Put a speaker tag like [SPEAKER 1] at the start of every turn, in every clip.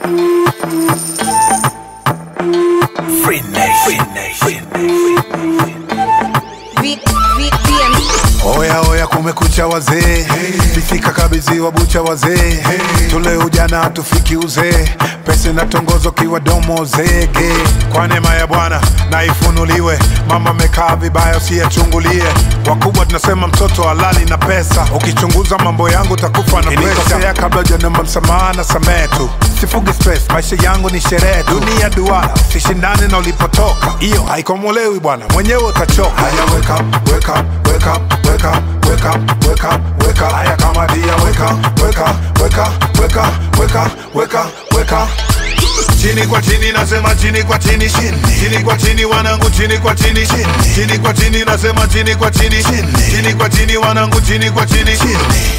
[SPEAKER 1] Free Nation. Free Nation.
[SPEAKER 2] V, V, VM.
[SPEAKER 3] Oya oya, kumekucha wazee, fifika kabidhiwa bucha wazee, tule ujana hatufiki uzee, pesa inatongozo kiwa domo zege. Kwa neema ya Bwana na ifunuliwe, mama amekaa vibaya usiyachungulie. Wakubwa tunasema mtoto halali na pesa, ukichunguza mambo yangu takufa na presha. Kabla hujanomba msamaha na samehe tu, sifugi stress, maisha yangu ni sherehe tu. Dunia duara, usishindane na ulipotoka, hiyo haikomolewi bwana, mwenyewe utachoka. Haya, wake up, wake up, wake up, wake up, wake up, wake up, wake up. Haya kama dia, wake up, wake up, wake up, wake up, wake up, wake up, wake up.
[SPEAKER 4] chini kwa chini nasema chini kwa chini chini kwa chini wanangu chini kwa chini chini kwa chini nasema chini kwa chini chini kwa chini wanangu chini kwa chini chini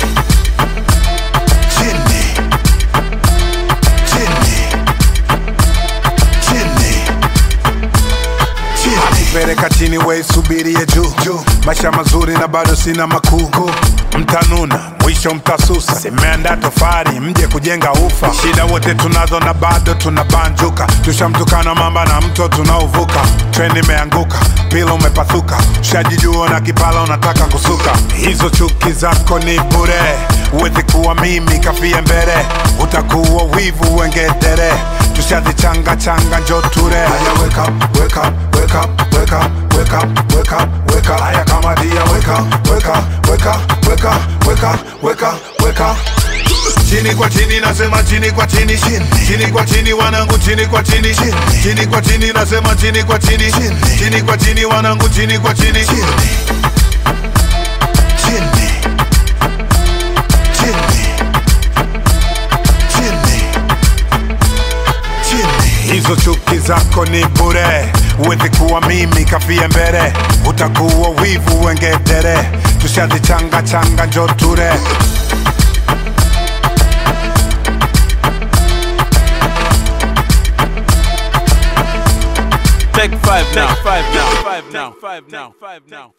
[SPEAKER 4] chini chini chini
[SPEAKER 3] Peleka chini we subirie juu juu, maisha mazuri na bado sina makuu. Mtanuna mwisho mtasusa, simeanda tofari mje kujenga ufa. Shida wote tunazo na bado tunabanjuka, tushamtukana mamba na mto tunaovuka. Treni imeanguka, pila umepathuka, shajijua na kipala unataka kusuka. Hizo chuki zako ni bure, uwezi kuwa mimi kafie mbele, utakuwa wivu wengedere tushazichanga changa njo ture. Haya, wake up, wake up, wake up, wake up, wake up, wake up, wake up. Haya kama dia, wake up, wake up, wake up, wake up, wake up, wake up, wake up.
[SPEAKER 4] chini kwa chini nasema chini kwa chini chini kwa chini wanangu chini kwa chini chini kwa chini nasema chini kwa chini chini kwa chini wanangu chini kwa chini chini chini chini chini
[SPEAKER 3] Hizo chuki zako ni bure, uwezi kuwa mimi kafie mbele, utakuwa wivu wengedere, tushazichanga changa njo ture.
[SPEAKER 5] Take five now. Take five now. Five now. Five now. Five now.